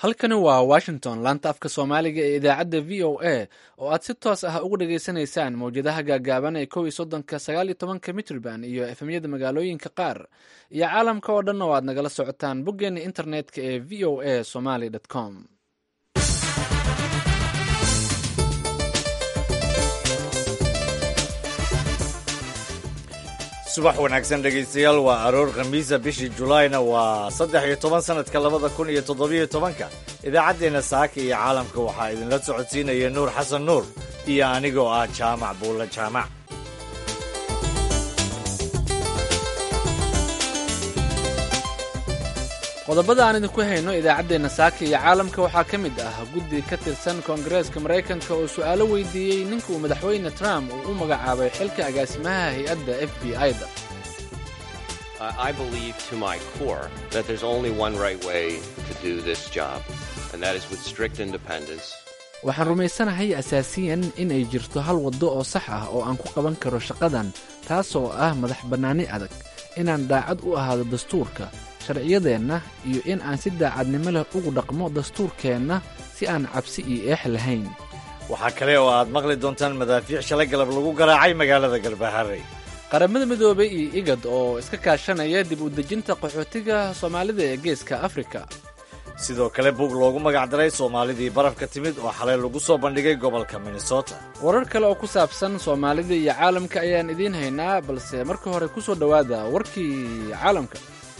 halkani waa washington laanta afka soomaaliga ee idaacadda v o a oo aad si toos ah uga dhageysanaysaan mawjadaha gaagaaban ee kow iyo soddonka sagaal iyo tobanka mitrban iyo efemyada magaalooyinka qaar iyo caalamka oo dhan oo aad nagala socotaan boggeena internetka ee v o a somaly com subax wanaagsan dhegaystayaal waa aroor khamiisa bishii julaayna waa saddex iyo toban sanadka labada kun iyo toddobiyo tobanka idaacaddeenna saaka iyo caalamka waxaa idinla socodsiinaya nuur xasan nuur iyo anigoo ah jaamac buulla jaamac qodobada aan idinku hayno idaacaddeenna saaka iyo caalamka waxaa ka mid ah guddi ka tirsan koongareeska maraykanka oo su'aalo weydiiyey ninka uu madaxweyne trump uu u magacaabay xilka agaasimaha hay-adda f b i-da waxaan rumaysanahay asaasiyan inay jirto hal waddo oo sax ah oo aan ku qaban karo shaqadan taasoo ah madax bannaani adag inaan daacad u ahaado dastuurka sharciyadeenna iyo in aan si daacadnimo leh ugu dhaqmo dastuurkeenna si aan cabsi iyo eex lahayn waxaa kale oo aad maqli doontaan madaafiic shalay galab lagu garaacay magaalada galbaharey qaramada midoobay iyo igad oo iska kaashanaya dib u dejinta qaxootiga soomaalida ee geeska afrika sidoo kale bug loogu magacdaray soomaalidii barafka timid oo xalay lagu soo bandhigay gobolka minnesota warar kale oo ku saabsan soomaalida iyo caalamka ayaan idiin haynaa balse marka hore ku soo dhowaada warkii caalamka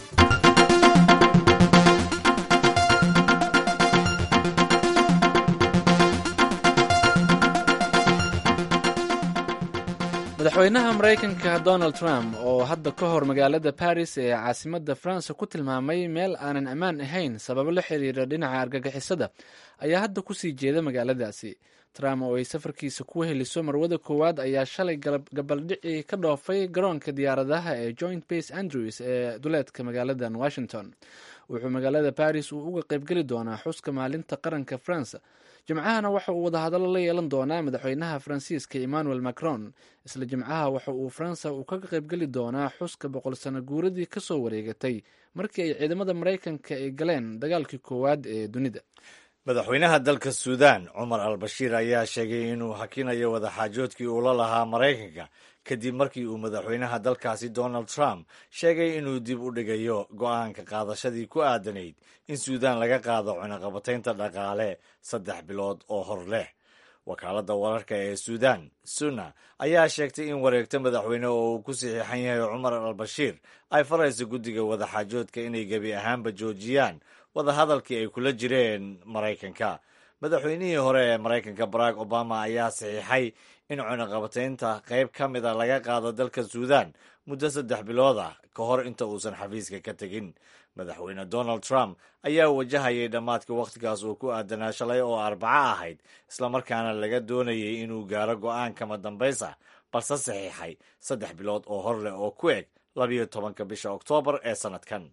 madaxweynaha maraykanka donald trump oo hadda ka hor magaalada baris ee caasimadda faransa ku tilmaamay meel aanan ammaan ahayn sababo la xiriira dhinaca argagixisada ayaa hadda kusii jeeda magaaladaasi trump oo ay safarkiisa ku heliso marwada koowaad ayaa shalay gabaldhici ka dhoofay garoonka diyaaradaha ee joint base andrews ee duleedka magaaladan washington wuxuu magaalada baris uu uga qaybgeli doonaa xuska maalinta qaranka faransa jimcahana waxa uu wadahadallo la yeelan doonaa madaxweynaha faransiiska emmanuel macron isla jimcaha waxa uu faransa uu kaga qaybgeli doonaa xuska boqol sano guuradii kasoo wareegatay markii ay ciidamada maraykanka ay galeen dagaalkii koowaad ee dunida madaxweynaha dalka suudaan cumar al bashiir ayaa sheegay inuu hakinayo wadaxaajoodkii uu la lahaa maraykanka kadib markii uu madaxweynaha dalkaasi donald trump sheegay inuu dib u dhigayo go'aanka qaadashadii ku aadanayd in suudaan laga qaado cunaqabataynta dhaqaale saddex bilood oo hor leh wakaaladda wararka ee suudaan sunna ayaa sheegtay in wareegto madaxweyne oo uu ku saxiixan yahay cumar al bashiir ay farayso guddiga wadaxaajoodka inay gebi ahaanba joojiyaan wadahadalkii ay kula jireen maraykanka madaxweynihii hore ee maraykanka barack obama ayaa saxiixay in cunaqabataynta qayb ka mida laga qaado dalka suudaan muddo saddex bilood ah ka hor inta uusan xafiiska ka tegin madaxweyne donald trump ayaa wajahayay dhammaadka wakhtigaas uu ku aadanaa shalay oo arbaco ahayd islamarkaana laga doonayay inuu gaaro go'aan kama dambays ah balse saxiixay saddex bilood oo hor leh oo ku eg labiyo tobanka bisha oktoobar ee sannadkan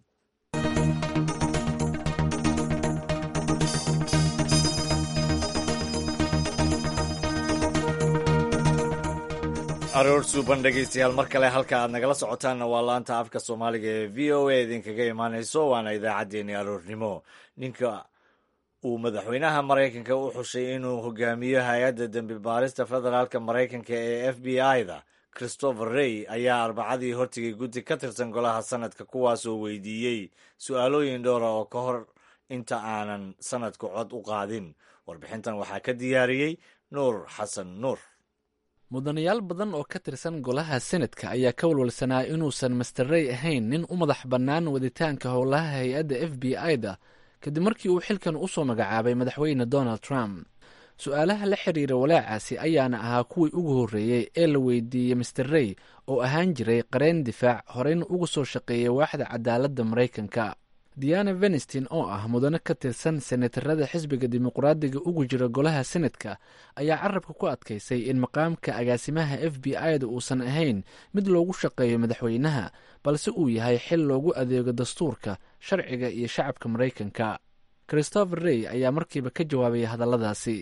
aroor suuban dhegaystayaal mar kale halka aad nagala socotaanna waa laanta afka soomaaliga ee v o a idinkaga imaanayso waana idaacaddeenii aroornimo ninka uu madaxweynaha maraykanka u xushay inuu hogaamiyo hay-adda dembi baarista federaalka maraykanka ee f b i-da christopher rey ayaa arbacadii hortigay guddi ka tirsan golaha sanadka kuwaasoo weydiiyey su-aalooyin dhowra oo ka hor inta aanan sanadku cod u qaadin warbixintan waxaa ka diyaariyey nuur xasan nuur mudanayaal badan oo ka tirsan golaha senadka ayaa ka walwalsanaa inuusan master rey ahayn nin u madax bannaan waditaanka howlaha hay-adda f b i-da kadib markii uu xilkan usoo magacaabay madaxweyne donald trump su-aalaha la xiriira walaacaasi ayaana ahaa kuwii ugu horreeyey ee la weydiiyey master rey oo ahaan jiray qareen difaac horeyna uga soo shaqeeyay waaxda cadaaladda maraykanka diana venistin oo ah mudane ka tirsan senatarada xisbiga dimuqraadiga ugu jira golaha senadka ayaa carabka ku adkaysay in maqaamka agaasimaha f b i-da uusan ahayn mid loogu shaqeeyo madaxweynaha balse uu yahay xil loogu adeego dastuurka sharciga iyo shacabka maraykanka christopher rey ayaa markiiba ka jawaabay hadalladaasi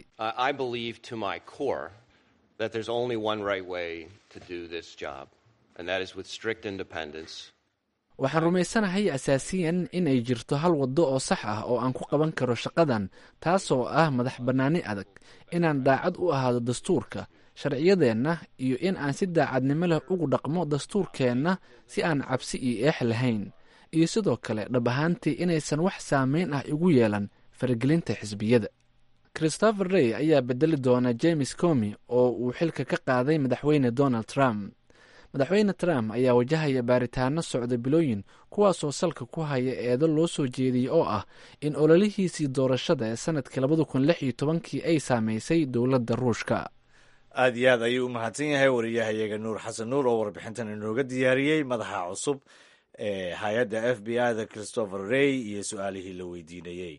waxaan rumaysanahay asaasiyan inay jirto hal waddo oo sax ah oo aan ku qaban karo shaqadan taasoo ah madax bannaani adag inaan daacad u ahaado dastuurka sharciyadeenna iyo in aan si daacadnimo leh ugu dhaqmo dastuurkeenna si aan cabsi iyo eex lahayn iyo sidoo kale dhab ahaantii inaysan wax saameyn ah igu yeelan faragelinta xisbiyada christopher rey ayaa bedeli doona james comi oo uu xilka ka qaaday madaxweyne donald trump madaxweyne trump ayaa wajahaya baaritaano socda bilooyin kuwaasoo salka ku haya eedo loo soo jeediyey oo ah in ololihiisii doorashada ee sanadkii labada kun lix iyo tobankii ay saameysay dowladda ruushka aad iyo aad ayuu u mahadsan yahay wariyahayaga nuur xasan nuur oo warbixintan inooga diyaariyey madaxa cusub ee hay-adda f b i da christopher rey iyo su-aalihii la weydiinayey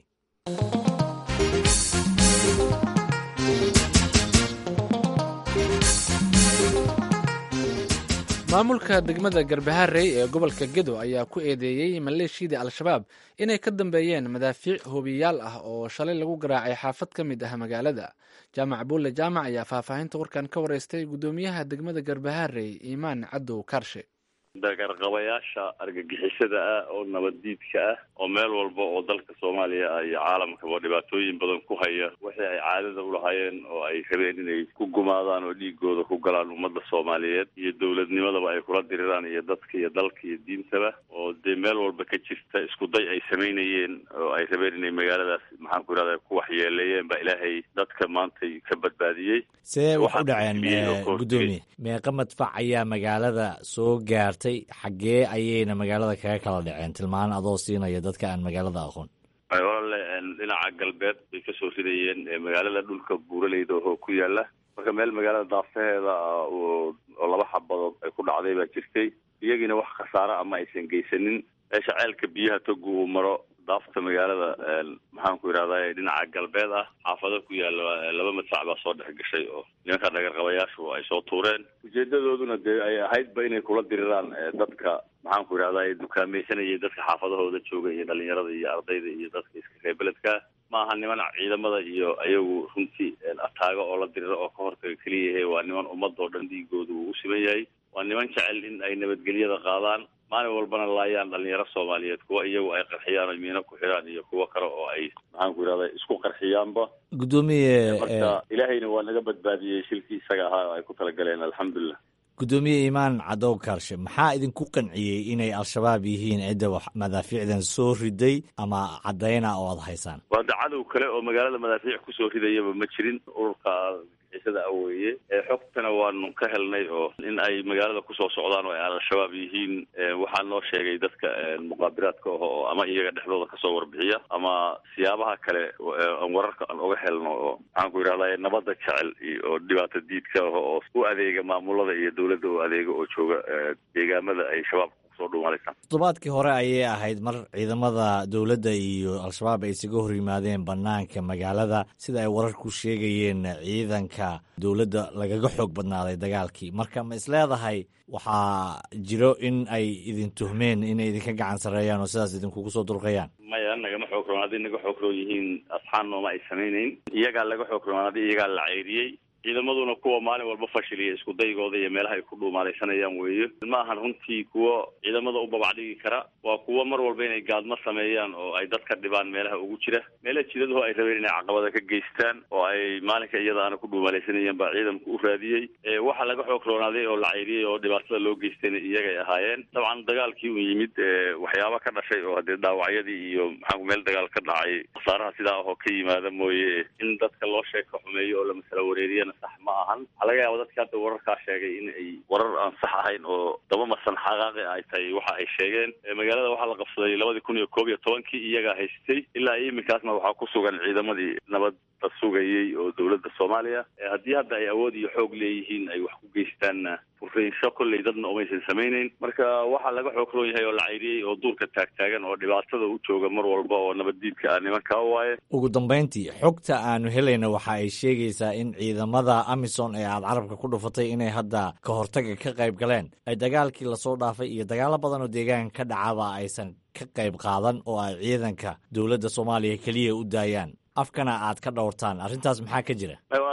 maamulka degmada garbaharey ee gobolka gedo ayaa ku eedeeyey maleeshiyadii al-shabaab inay ka dambeeyeen madaafiic hobiyaal ah oo shalay lagu garaacay xaafad ka mid ah magaalada jaamac buulle jaamac ayaa faahfaahinta warkan ka wareystay guddoomiyaha degmada garbaharey iimaan cadow kaarshe dagarqabayaasha argagixisada ah oo nabaddiidka ah oo meel walba oo dalka soomaaliya ah iyo caalamkaba dhibaatooyin badan ku haya wixii ay caadada ulahaayeen oo ay rabeen inay ku gumaadaan oo dhiigooda ku galaan ummadda soomaaliyeed iyo dowladnimadaba ay kula diriraan iyo dadka iyo dalka iyo diintaba oo dee meel walba ka jirta isku day ay samaynayeen oo ay rabeen inay magaaladaas maxaan ku irahda ku waxyeeleeyeen baa ilaahay dadka maantay ka badbaadiyey see wax u dhaceen guddoomiye meeqa madfac ayaa magaalada soo gaartay xaggee ayayna magaalada kaga kala dhaceen tilmaan adoo siinaya dadka aan magaalada aqoon walaale dhinaca galbeed bay kasoo ridayeen magaalada dhulka buuraleyda oo ku yaala marka meel magaalada daafaheeda ah oo laba xabadood ay ku dhacday baa jirtay iyagiina wax khasaaro ama aysan geysanin meesha ceelka biyaha togu uu maro daafta magaalada maxaan ku yidhahdaa dhinaca galbeed ah xaafado ku yaala laba madfac baa soo dhex gashay oo nimanka dhagarqabayaashu ay soo tuureen ujeedadooduna dee ay ahaydba inay kula diriraan dadka maxaan ku yidhahdaa dukaamaysanayay dadka xaafadahooda jooga iyo dhalinyarada iyo ardayda iyo dadka iska reebeledka ma aha niman ciidamada iyo ayagu runtii ataago oo la diriro oo ka hortaga keliyahe waa niman ummadoo dhan dhiigooda uu u siman yahay waa niman jecel in ay nabadgelyada qaadaan maalin walbana laayaan dhalinyaro soomaaliyeed kuwa iyagu ay qarxiyaan o miino ku xidhaan iyo kuwo kale oo ay maxaan ku yidhahda isku qarxiyaanba guddoomiye marka ilaahayna waa naga badbaadiyey shilkii isaga ahaa oo ay ku talagaleen alxamdulilah guddoomiye iimaan cadow kaarshe maxaa idinku qanciyey inay al-shabaab yihiin cidda wax madaafiicdan soo riday ama caddayna oo aada haysaan waa da cadow kale oo magaalada madaafiic kusoo ridayaba ma jirin ururka isada aweeye xogtana waanu ka helnay oo in ay magaalada kusoo socdaan oo ay al-shabaab yihiin waxaa noo sheegay dadka muqaabiraadka ah oo ama iyaga dhexdooda kasoo warbixiya ama siyaabaha kale aan wararka aan oga helno oo maxaan ku yidhahda nabadda jecel oo dhibaato diidka ah oo u adeega maamulada iyo dowladda oo adeega oo jooga deegaamada ay shabaab toddobaadkii hore ayay ahayd mar ciidamada dowladda iyo al-shabaab ay isaga hor yimaadeen bannaanka magaalada sida ay wararku sheegayeen ciidanka dowladda lagaga xoog badnaaday dagaalkii marka ma isleedahay waxaa jiro in ay idin tuhmeen inay idinka gacan sarreeyaan oo sidaas idinkugu soo dulqayaan maya nagama xoog roon hadday naga xoog roon yihiin asxaan nooma ay samaynayn iyagaa laga xoog roon haddii iyagaa la ceyriyey ciidamaduna kuwa maalin walba fashiliya isku daygooda iyo meelaha ay ku dhuumaalaysanayaan weeye ma ahan runtii kuwo ciidamada u babacdhigi kara waa kuwo mar walba inay gaadmo sameeyaan oo ay dadka dhibaan meelaha ugu jira meelaha jidadaho ay rabeen inay caqabada ka geystaan oo ay maalinka iyada aana ku dhuumaalaysanayeen baa ciidanku u raadiyey waxaa laga xoog roonaaday oo la cayriyey oo dhibaatada loo geystayna iyagay ahaayeen dabcan dagaalkii u yimid waxyaaba ka dhashay oo haddee dhaawacyadii iyo maxaa meel dagaal ka dhacay khasaaraha sidaa ahoo ka yimaada mooye in dadka loo sheeka xumeeyo oo la masala wareeriya sax ma ahan waxaa laga yaaba dadka hadda wararkaa sheegay in ay warar aan sax ahayn oo daba marsan xaqaaqi ay tahay waxa ay sheegeen magaalada waxaa la qabsaday labadii kun iyo koob iyo tobankii iyagaa haystay ilaa iminkaasna waxaa ku sugan ciidamadii nabadda sugayey oo dowladda soomaaliya haddii hadda ay awood iyo xoog leeyihiin ay wax ku geystaanna furrinsho kolley dadna umaysan samayneyn marka waxaa laga xoog roon yahay oo la cayriyey oo duurka taagtaagan oo dhibaatada u jooga mar walba oo nabaddiidka ah nimankaa waaye ugu dambayntii xogta aanu helayna waxa ay sheegaysaa in ciidamada amison ee aada carabka ku dhufatay inay hadda ka hortaga ka qayb galeen ay dagaalkii lasoo dhaafay iyo dagaalo badan oo deegaanka ka dhacaba aysan ka qayb qaadan oo ay ciidanka dowladda soomaaliya keliya u daayaan afkana aad ka dhowrtaan arrintaas maxaa ka jira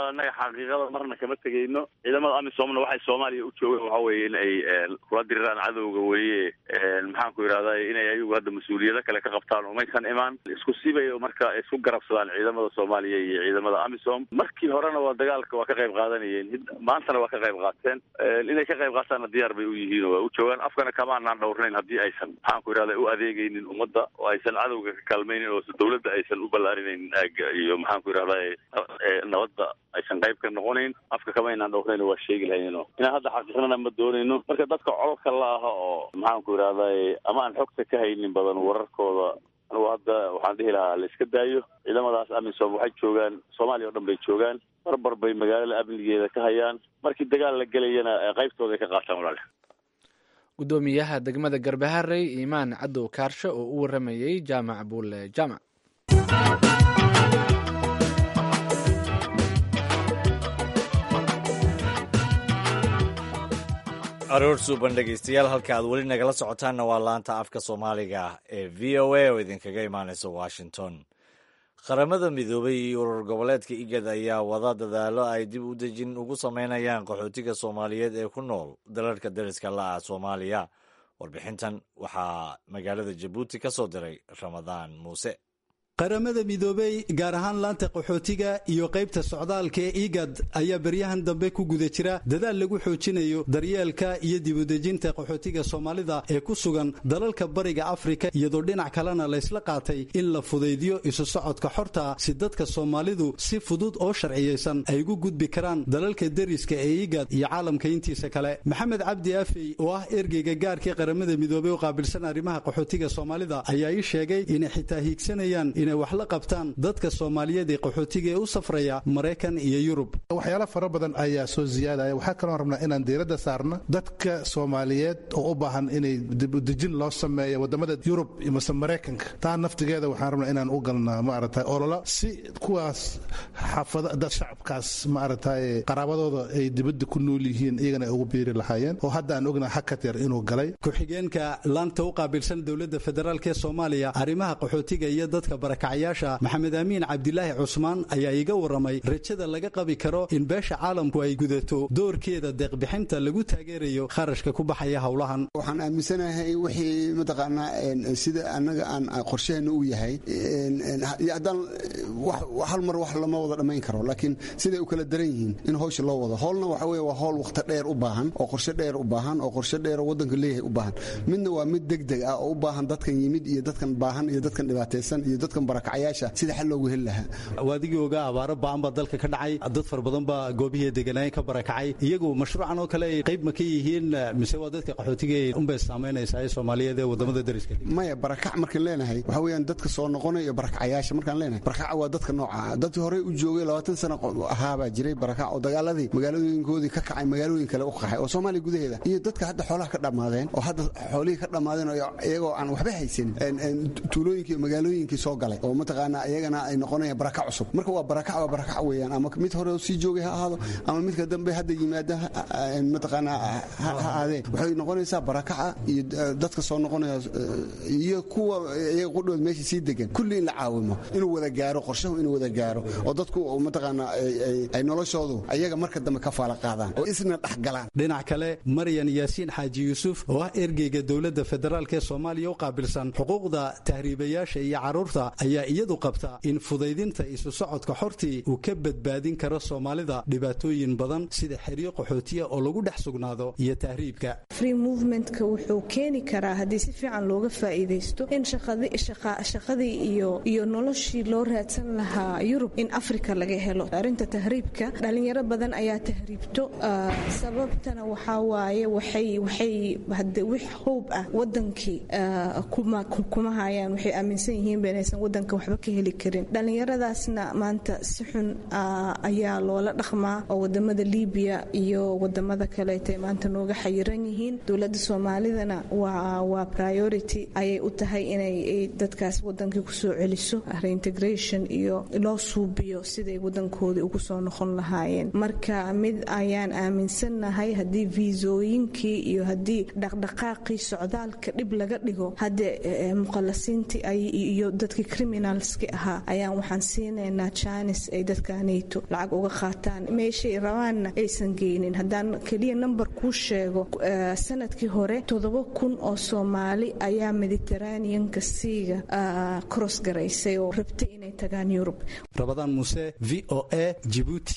annaga xaqiiqada marna kama tegayno ciidamada amisomna waxay soomaaliya u joogeen waxa weeye in ay kula diriraan cadowga weye maxaan ku yidhahda inay ayagu hadda mas-uuliyado kale ka qabtaan umaysan imaan isku sibay marka isku garabsadaan ciidamada soomaaliya iyo ciidamada amisom markii horena waa dagaalka waa ka qayb qaadanayeen maantana waa ka qayb qaateen inay ka qayb qaataanna diyaar bay u yihiin oo waa u joogaan afkana kamaanaan dhowrnayn haddii aysan maxaan ku yidhahda u adeegaynin ummadda oo aysan cadowga ka kaalmaynin oo dawladda aysan u ballaarinaynin aaga iyo maxaan ku yidhahda nabadda aysan qayb ka noqonayn afka kama inaan dhowrnayn waa sheegi lahaynno inaan hadda xaqiiqnana ma doonayno marka dadka cododka la aha oo maxaan ku yidhahda ama aan xogta ka haynin badan wararkooda anugu hadda waxaan dhihi lahaa la iska daayo ciidamadaas amisom waxay joogaan soomaaliya o dhan bay joogaan barbar bay magaalada amnigeeda ka hayaan markii dagaal la gelayana qaybtooda ay ka qaataan walaale guddoomiyaha degmada garbaharey iimaan cadow kaarshe oo u waramayey jaamac buule jaamac aroor suuban dhegeystayaal halka aad weli nagala socotaanna waa laanta afka soomaaliga ee v o a oo idinkaga imaaneysa washington qaramada midoobay iyo urur goboleedka igad ayaa wada dadaalo ay dib u dejin ugu sameynayaan qaxootiga soomaaliyeed ee ku nool dalalka dariska la ah soomaaliya warbixintan waxaa magaalada jabuuti ka soo diray ramadaan muuse qaramada midoobey gaar ahaan laanta qaxootiga iyo qaybta socdaalka ee igad ayaa beryahan dambe ku guda jira dadaal lagu xoojinayo daryeelka iyo dibudejinta qaxootiga soomaalida ee ku sugan dalalka bariga afrika iyadoo dhinac kalena laysla qaatay in la fudaydiyo isu socodka xorta si dadka soomaalidu si fudud oo sharciyeysan ay ugu gudbi karaan dalalka deriska ee igad iyo caalamka intiisa kale maxamed cabdi afey oo ah ergeyga gaarkii qaramada midoobey oo qaabilsan arrimaha qaxootiga soomaalida ayaa ii sheegay inay xitaa hiigsanayaan inay wax la qabtaan dadka soomaaliyeed ee qaxootiga ee u safraya maraykan iyo yurub waxyaalo fara badan ayaa soo ziyaadaya waxaa kaloo rabnaa inaan diiradda saarno dadka soomaaliyeed oo u baahan inay dibudejin loo sameeyo wadamada yurub mase maraykanka taa naftigeeda waxaan rabnaa inaan u galnaa maaragtay ololo si kuwaas xaafada dad shacabkaas maaragtay qaraabadooda ay dibadda ku nool yihiin iyagana ay ugu biiri lahaayeen oo hadda aan ognaha hakat yar inuu galay ku-xigeenka laanta u qaabilsan dowladda federaalk ee soomaaliya arrimaha qaxootiga iyo dadka barakacyaasha maxamed amiin cabdilaahi cusmaan ayaa iiga waramay rajada laga qabi karo in beesha caalamku ay gudato doorkeeda deeqbixinta lagu taageerayo kharashka ku baxaya howlahan waxaan aaminsanahay wixii mataqaanaa sida annaga aan qorsheheena u yahay haddaan hal mar wax lama wada dhammayn karo laakiin siday u kala daran yihiin in howsha loo wado howlna waxa weye waa howl wakhti dheer u baahan oo qorshe dheer u baahan oo qorshe dheer oo waddanka leeyahay u baahan midna waa mid degdeg ah oo u baahan dadkan yimid iyo dadkan baahan iyo dadkan dhibaataysan iyo dadkan barakacyaasha sida xal loogu heli lahaa waadigii ogaa abaaro ba'an baa dalka ka dhacay dad fara badan baa goobihii deganaayen ka barakacay iyagu mashruucan oo kale ay qayb ma ka yihiin mise waa dadka qaxootiga unbay saamaynaysaa ee soomaaliyeed ee wadamada dariska maya barakac markaan leenahay waxa weeyaan dadka soo noqonaya iyo barakacayaasha markaan leenahay barakaca waa dadka nooca dadkii horey u joogay labaatan sano ahaabaa jiray barakac oo dagaaladii magaalooyinkoodii ka kacay magaalooyin kale u qaxay oo soomaaliya gudaheeda iyo dadka hadda xoolaha ka dhammaadeen oo hadda xoolihii ka dhammaadeen iyagoo aan waxba haysanin tuulooyinkii iyo magaalooyinkii soo galay oo mataqaanaa iyagana ay noqonayaan barakac cusub marka waa barakac waa barakac weeyaan ama mid hore sii joogay ha ahaado ama midka dambe hadda yimaada mataqaanaa ha ahaadee waxay noqonaysaa barakaca iyo dadka soo noqonaya iyo kuwa iyaga qudhood meesha sii degan kulli in la caawimo inuu wada gaaro qorshahu inuu wada gaaro oo dadku mataqaanaa ay noloshoodu ayaga marka dambe ka faala qaadaan oo isna dhexgalaan dhinac kale maryan yaasiin xaaji yuusuf oo ah ergeyga dowladda federaalk ee soomaaliya u qaabilsan xuquuqda tahriibayaasha iyo carruurta ayaa iyadu qabta in fudaydinta isu socodka xortii uu ka badbaadin karo soomaalida dhibaatooyin badan sida xeryo qaxootiya oo lagu dhex sugnaado iyo tahriibka free movementka wuxuu keeni karaa haddii si fiican looga faa'iidaysto in shaqadii iyo iyo noloshii loo raadsan lahaa yurub in afrika laga helo arrinta tahriibka dhalinyaro badan ayaa tahriibto sababtana waxaa waaye waxay waxay hade wix hoob ah wadankii kuma hayaan waxay aaminsan yihiin inaysan wadanka waxba ka heli karin dhallinyaradaasna maanta si xun ayaa loola dhaqmaa oo wadamada libiya iyo wadamada kaleeta maanta nooga xayiran yihiin dowladda soomaalidana waa priority ayay u tahay inay dadkaas wadankii kusoo celiso reintegration iyo loo suubiyo siday wadankoodii ugu soo noqon lahaayeen marka mid ayaan aaminsannahay haddii viisooyinkii iyo haddii dhaqdhaqaaqii socdaalka dhib laga dhigo haddee muqalasiintii iyo dadkii criminalski ahaa ayaan waxaan siinaynaa jaanis ay dadka nato lacag uga qaataan meeshay rabaanna aysan geynin haddaan keliya number kuu sheego sanadkii hore toddoba kun oo soomaali ayaa mediteraneanka siiga cross garaysay oo rabtay inay tagaan yurub rabadaan muuse v o a jibuuti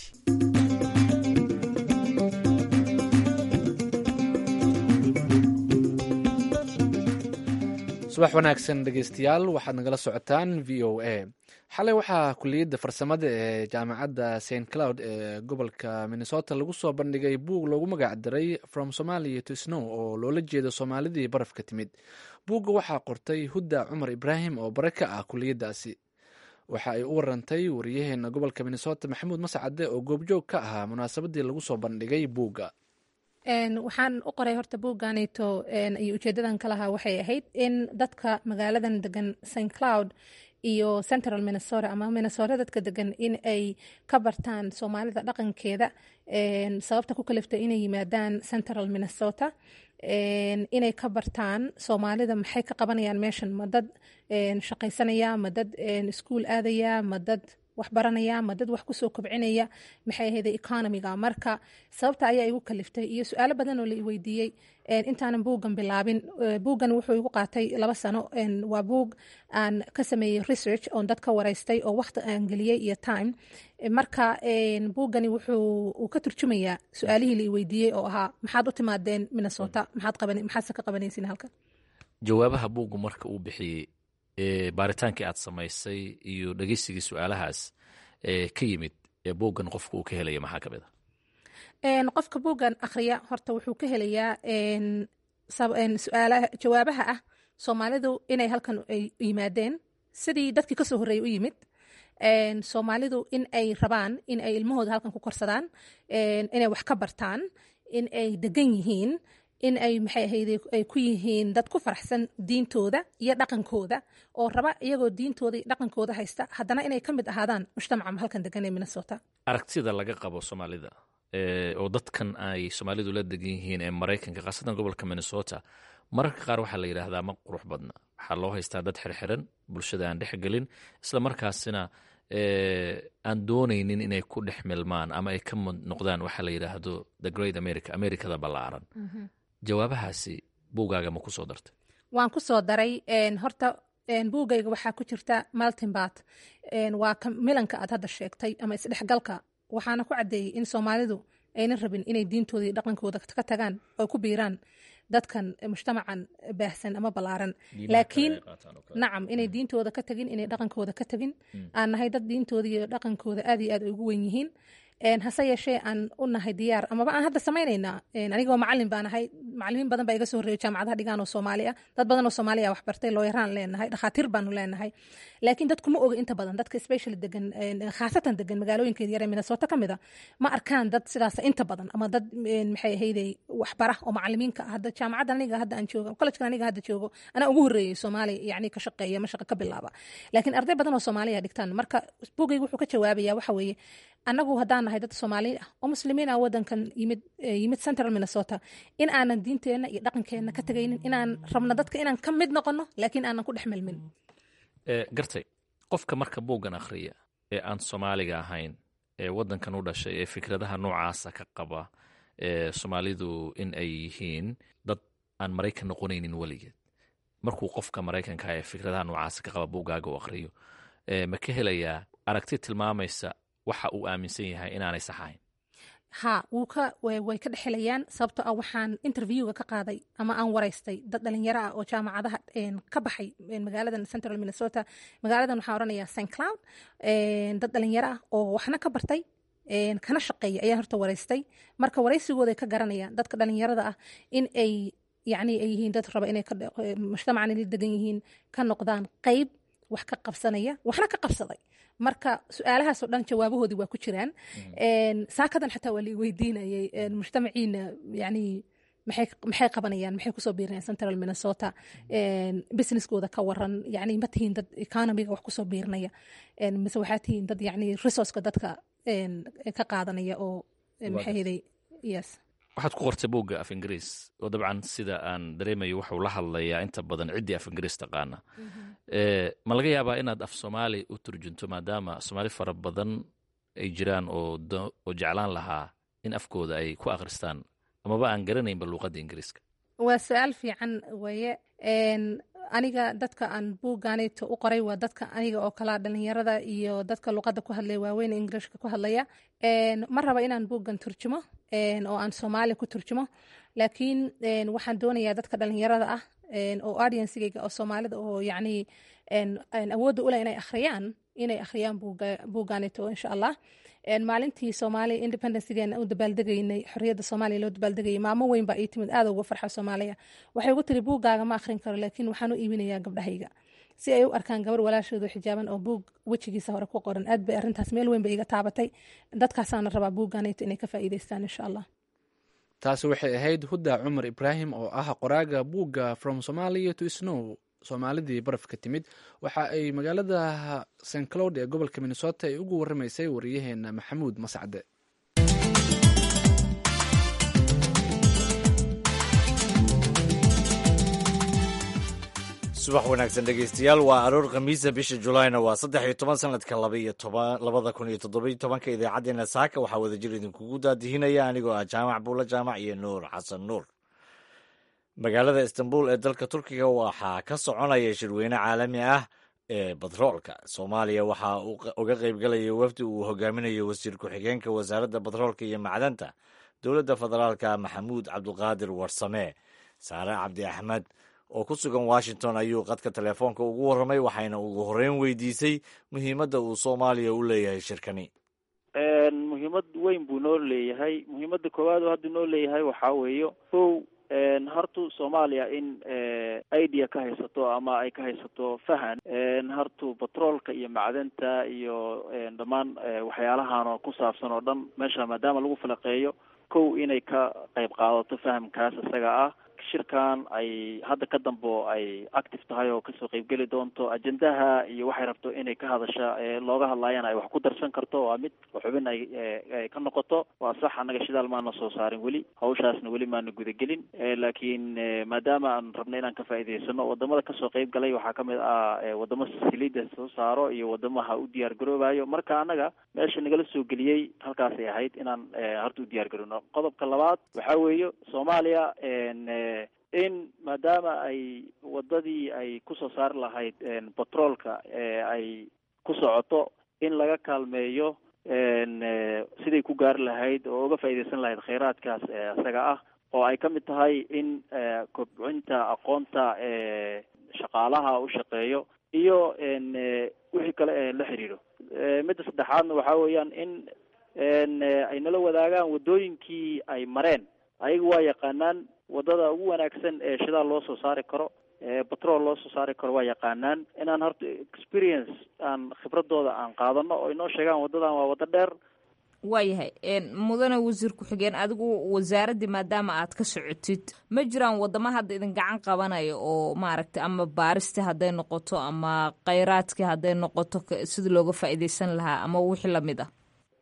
subax wanaagsan dhegeystayaal waxaad nagala socotaan v o a xalay waxaa kuliyadda farsamada ee jaamacadda st cloud ee gobolka minnesota lagu soo bandhigay buug loogu magac daray from somalia to snow oo loola jeedo soomaalidii barafka timid buugga waxaa qortay hudda cumar ibraahim oo bare ka ah kuliyaddaasi waxa ay u warantay wariyaheena gobolka minnesota maxamuud mascade oo goobjoog ka ahaa munaasabadii lagu soo bandhigay buugga waxaan u qoray horta buugganito iyo ujeedadan ka lahaa waxay ahayd in dadka magaaladan degan st cloud iyo central minnesota ama minnesota dadka degan in ay ka bartaan soomaalida dhaqankeeda sababta ku kaliftay inay yimaadaan central minnesota inay ka bartaan soomaalida maxay ka qabanayaan meeshan ma dad shaqaysanaya ma dad iskuul aadaya ma dad wax baranaya ma dad wax kusoo kobcinaya maxay ahayda economiga marka sababta ayaa igu kaliftay iyo su-aalo badan oo la iweydiiyey intaanan buuggan bilaabin buuggan wuxuu igu qaatay laba sano waa buug aan ka sameeyey research oon dad ka waraystay oo waqti aan geliyey iyo time marka buuggani wuxuu ka turjumayaa su-aalihii la iweydiiyey oo ahaa maxaad u timaadeen minnesota maxaadse ka qabanaysin halkan jawaabaha buuggu marka uu bixiyey baaritaankii aad samaysay iyo dhegeysigii su-aalahaas ka yimid ee buuggan qofka uu ka helaya maxaa ka mid a qofka buuggan akhriya horta wuxuu ka helayaa jawaabaha ah soomaalidu inay halkan ay yimaadeen sidii dadkii kasoo horreeyay u yimid soomaalidu in ay rabaan in ay ilmahooda halkan ku korsadaan inay wax ka bartaan in ay degan yihiin in ay maxay ahayde ay ku yihiin dad ku faraxsan diintooda iyo dhaqankooda oo raba iyagoo diintooda iyo dhaqankooda haysta haddana inay ka mid ahaadaan mujtamaca halkan degan ee minnesota aragtida laga qabo soomaalida oo dadkan ay soomaalidu la degan yihiin ee maraykanka khaasatan gobolka minnesota mararka qaar waxaa la yidhaahdaa ma qurux badna waxaa loo haystaa dad xirxiran bulshada aan dhex gelin isla markaasina aan doonaynin inay ku dhex milmaan ama ay ka mid noqdaan waxaa la yidhaahdo the great america americada ballaaran jawaabahaasi buugaaga ma ku soo dartay waan ku soo daray horta buugayga waxaa ku jirta maltimbat waa milanka aad hadda sheegtay ama isdhexgalka waxaana ku caddeeyey in soomaalidu aynan rabin inay diintooda iyo dhaqankooda ka tagaan oo ku biiraan dadkan mujtamacan baahsan ama ballaaran laakiin nacam inay diintooda ka tagin inay dhaqankooda ka tagin aan nahay dad diintooda iyo dhaqankooda aad iyo aad ay ugu wen yihiin hase yeeshee aan u nahay diyaar amaba aan hadda samaynaynaa anigoo macalin baan ahay macalimiin badan baa iga soo horreeyo jaamacadaha dhigaan oo soomaali ah dad badan oo soomaaliya wax bartay looyaraan leenahay dhakhaatiir baanu leenahay laakiin dadku ma oga inta badan dadka specially degan khaasatan degan magaalooyinka yar ee minnesota ka mid a ma arkaan dad sidaas inta badan ama dad maxay ahayday waxbara oo macalimiinka ah hadda jaamacadda aniga hadda aan joogo collegekan aniga hadda joogo anaa ugu horreeyey soomaali yacni ka shaqeeya ma shaqa ka bilaaba laakiin arday badan oo soomaaliya dhigtaan marka buugayga wuxuu ka jawaabaya waxa weeye annagu haddaan nahay dad soomaali ah oo muslimiin ah wadankan yimid yimid central minnesota in aanan diinteenna iyo dhaqankeenna ka tegaynin inaan rabno dadka inaan ka mid noqono laakiin aanan ku dhex milmin gartay qofka marka buuggan akhriya ee aan soomaaliga ahayn ee waddankan u dhashay ee fikradaha noocaasa ka qaba ee soomaalidu in ay yihiin dad aan maraykan noqonaynin weligeed markuu qofka maraykanka ee fikradaha noocaasa ka qaba buuggaaga u akhriyo ma ka helayaa aragti tilmaamaysa waxa uu aaminsan yahay inaanay sax ahayn ha wuu ka way ka dhexelayaan sababto ah waxaan interviewga ka qaaday ama aan waraystay dad dhalinyaro ah oo jaamacadaha ka baxay magaaladan central minnesota magaaladan waxaan odhanayaa st cloud dad dhalinyaro ah oo waxna ka bartay kana shaqeeya ayaan horta waraystay marka waraysigooday ka garanayaan dadka dhalinyarada ah in ay yacni ay yihiin dad raba inay mujtamacan la degan yihiin ka noqdaan qayb wax ka qabsanaya waxna ka qabsaday marka su-aalahaasoo dhan jawaabahoodii waa ku jiraan saakadan xataa waa la weydiinayay mujtamaciina yani maxay qabanayaan maxay kusoo biirinayaan central minnesota businesskooda ka waran yani ma tihiin dad economiga wax kusoo biirinaya mise waxaa tihiin dad yani resourceka dadka ka qaadanaya oo maxay heday yes waxaad ku qortay buugga af ingiriis oo dabcan sida aan dareemayo waxuu la hadlayaa inta badan ciddii af ingiriis taqaana ma laga yaabaa inaad af soomaali u turjunto maadaama soomaali fara badan ay jiraan oo oo jeclaan lahaa in afkooda ay ku akhristaan amaba aan garanaynba luuqadda ingiriiska waa su-aal fiican weeye aniga dadka aan buuggaanayto u qoray waa dadka aniga oo kalaa dhalinyarada iyo dadka luqadda ku hadlaya waaweyn ingirishka ku hadlaya ma raba inaan buuggan turjumo oo aan soomaali ku turjumo laakiin waxaan doonayaa dadka dhalinyarada ah oo audiencegayga oo soomaalida oo yacni awoodda ule inay akhriyaan inay akhriyaan buuggaanayto insha allah maalintii soomaaliya independencegeena u dabaaldegaynay xorriyadda soomaaliya loo dabaaldegayay maamo weyn baa ii timid aada uga farxa soomaaliya waxay ugu tiri buuggaaga ma akhrin karo laakiin waxaan u iibinayaa gabdhahayga si ay u arkaan gabar walaashooda xijaaban oo buug wejigiisa hore ku qoran aad bay arrintaas meel weyn bay iga taabatay dadkaasaana rabaa buuggaanayto inay ka faa'iidaystaan insha allah taasi waxay ahayd hudda cumar ibraahim oo ah qoraaga buugga from somalia to snow soomaalidii barafka timid waxa ay magaalada st cloud ee gobolka minnesota ay ugu waramaysay wariyaheena maxamuud mascade subax wanaagsan dhegeystayaal waa aroor khamiisa bisha julaayna waa saddex iyo toban sanadka labaiyo toban labada kun iyo toddobiyo tobanka idaacaddeenna saaka waxaa wadajir idinkugu daadihinaya anigoo ah jaamac buula jaamac iyo nuur xasan nuur magaalada istanbul ee dalka turkiga waxaa ka soconaya shirweyne caalami ah ee batroolka soomaaliya waxaa uu uga qaybgalaya wafdi uu hogaaminayo wasiir ku-xigeenka wasaaradda batroolka iyo macdanta dowladda federaalka maxamuud cabduqaadir warsame saare cabdi axmed oo ku sugan washington ayuu qadka telefoonka ugu warramay waxayna ugu horreyn weydiisay muhiimadda uu soomaaliya u leeyahay shirkani muhiimad weyn buu noo leeyahay muhiimadda koowaad oo hadda noo leeyahay waxaa weeyo kow hartu soomaaliya in idea ka haysato ama ay ka haysato fahan hartu batroolka iyo macdanta iyo dhammaan waxyaalahan oo ku saabsan oo dhan meesha maadaama lagu falaqeeyo kow inay ka qayb qaadato fahamkaas isaga ah shirkan ay hadda ka dambo ay active tahay oo kasoo qeybgeli doonto ajendaha iyo waxay rabto inay ka hadasha looga hadlaayana ay wax ku darsan karto waa mid xubin ay ka noqoto waa sax annaga shidaal maana soo saarin weli hawshaasna weli maana gudagelin laakiin maadaama aan rabno inaan ka faa'iidaysano wadamada kasoo qeyb galay waxaa kamid ah wadamo siliida soo saaro iyo wadamaha u diyaar garoobayo marka annaga meesha nagala soo geliyey halkaasay ahayd inaan horta u diyaar garowno qodobka labaad waxaa weeye soomaaliya in maadaama ay wadadii ay kusoo saari lahayd batroolka ay ku socoto in laga kaalmeeyo siday ku gaari lahayd oo uga faa'iidaysan lahayd kheyraadkaas isaga ah oo ay ka mid tahay in kobcinta aqoonta shaqaalaha u shaqeeyo iyo wixii kale ee la xiriiro midda saddexaadna waxaa weeyaan in ay nala wadaagaan waddooyinkii ay mareen ayaga waa yaqaanaan wadada ugu wanaagsan ee shidaal loo soo saari karo batrool loo soo saari karo waa yaqaanaan inaan horta experience aan khibradooda aan qaadano oo inoo sheegaan wadadan waa wado dheer waayahay mudane wasiir ku-xigeen adigu wasaaraddii maadaama aad ka socotid ma jiraan wadamo hadda idin gacan qabanaya oo maaragtay ama baaristii hadday noqoto ama kheyraadkii hadday noqoto sidii looga faa'iidaysan lahaa ama wixii lamid ah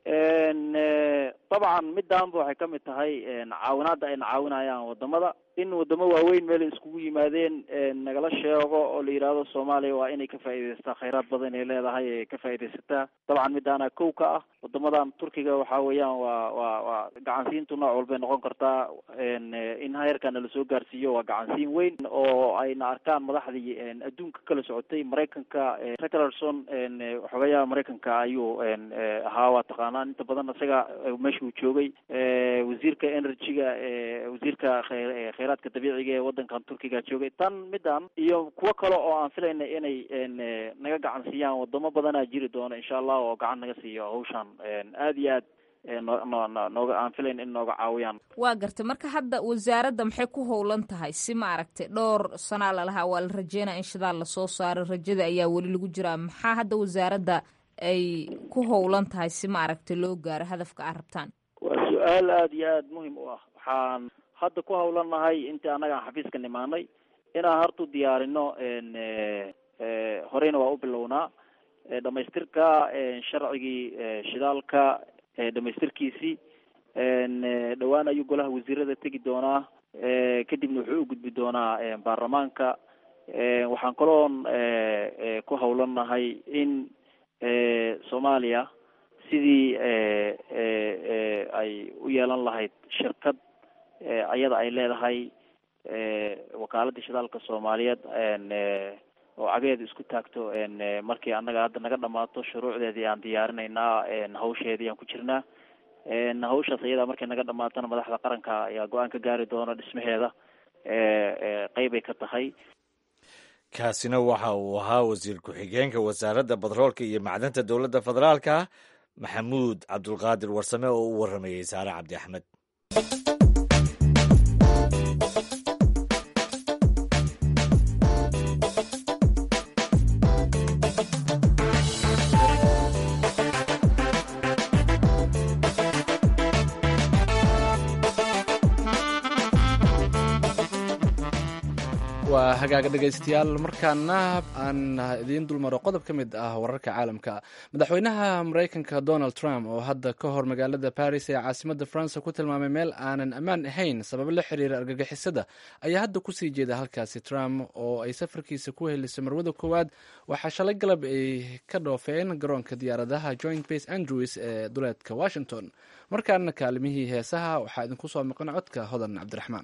dabcan midaanba waxay ka mid tahay caawinaadda ayna caawinayaan wadamada in wadamo waaweyn meel iskugu yimaadeen nagala sheego oo la yidhaahdo soomaaliya waa inay ka faa'iidaysataa kheyraad badan ay leedahay ee ka faa'iidaysataa dabcan midaana kow ka ah wadamadan turkiga waxa weeyaan waa waa waa gacansiintu nooc walbay noqon kartaa in heerkana lasoo gaarsiiyo waa gacansiin weyn oo ayna arkaan madaxdii adduunka kala socotay maraykanka richardson xogayaha maraykanka ayuu ahaa waa taqaanaan inta badan isaga meesha uu joogay wasiirka energy-ga wasiirka kheyraadka dabiiciga ee wadankan turkiga joogay tan midan iyo kuwo kale oo aan filayna inay naga gacan siiyaan wadamo badanaa jiri doono insha allah oo gacan naga siiyo hawshan aad iyo aad nooga aan filayn in nooga caawiyaan waa gartay marka hadda wasaaradda maxay ku howlan tahay si maaragtay dhowr sanaa lalahaa waa la rajeynaya in shidaal lasoo saaro rajada ayaa weli lagu jiraa maxaa hadda wasaaradda ay ku howlan tahay si maaragtay loo gaaro hadafka aad rabtaan waa su-aal aada iyo aada muhim u ah waxaan hadda ku howlannahay intii annaga aan xafiiska nimaanay inaan horta u diyaarino horeyna waa u bilownaa dhamaystirka sharcigii shidaalka dhamaystirkiisii dhowaan ayuu golaha wasiirada tegi doonaa kadibna wuxuu u gudbi doonaa baarlamaanka waxaan kaloon ku hawlanahay in soomaaliya sidii ay u yeelan lahayd shirkad ayada ay leedahay wakaaladii shidaalka soomaaliyeed oo cageeda isku taagto markii annaga hadda naga dhamaato shuruucdeedii aan diyaarinaynaa hawsheedii aan ku jirnaa hawshaas iyada markay naga dhamaatona madaxda qaranka ayaa go-aan ka gaari doona dhismaheeda qeybay ka tahay kaasina waxa uu ahaa wasiir ku-xigeenka wasaaradda batroolka iyo macdanta dowladda federaalka maxamuud cabdulqaadir warsame oo u waramayey saare cabdi axmed waa hagaaga dhegaystayaal markaana aan idiin dulmaro qodob ka mid ah wararka caalamka madaxweynaha maraykanka donald trump oo hadda ka hor magaalada baris ee caasimada faransa ku tilmaamay meel aanan ammaan ahayn sababo la xiriira argagixisada ayaa hadda kusii jeeda halkaasi trump oo ay safarkiisa ku helisay marwada koowaad waxaa shalay galab ay ka dhoofeen garoonka diyaaradaha joint base andrews ee duleedka washington markaana kaalimihii heesaha waxaa idinku soo maqan codka hodan cabdiraxmaan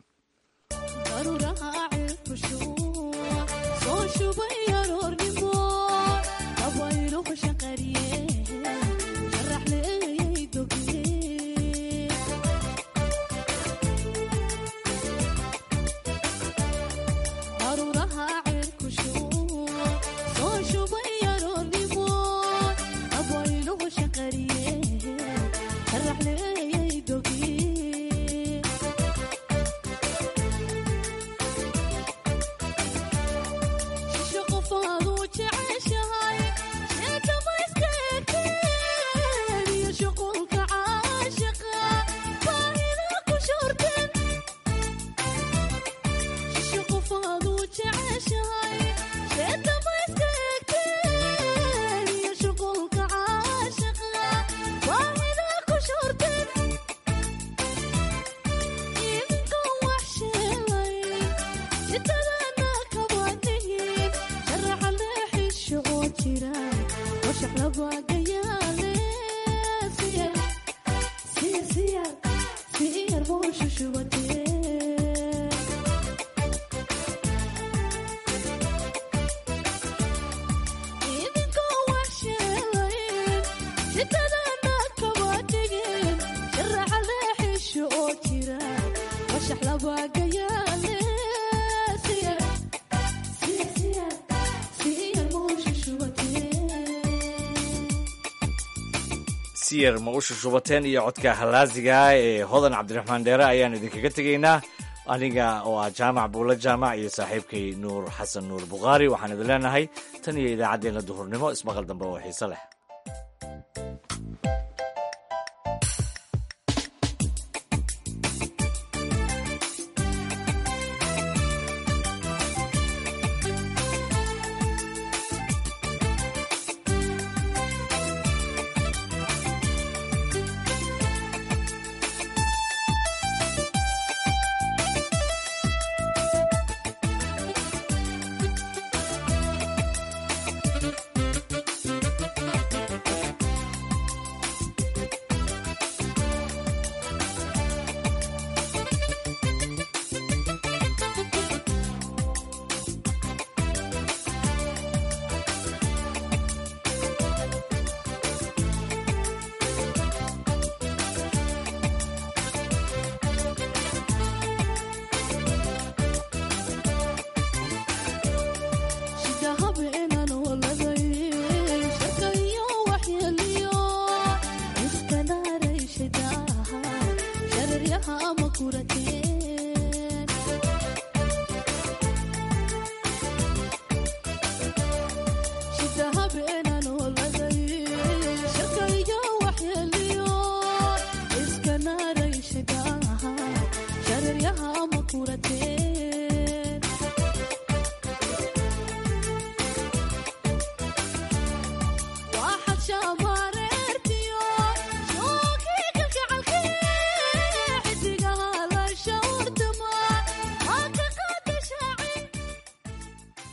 siyar ma u shushubateen iyo codka halaasiga ee hodan cabdiraxmaan dheere ayaan idinkaga tegaynaa aniga oo ah jaamac buulo jaamac iyo saaxiibkay nuur xasan nuur bukhaari waxaan idin leenahay tan iyo idaacaddeenna duhurnimo ismaqal dambe oo xiise leh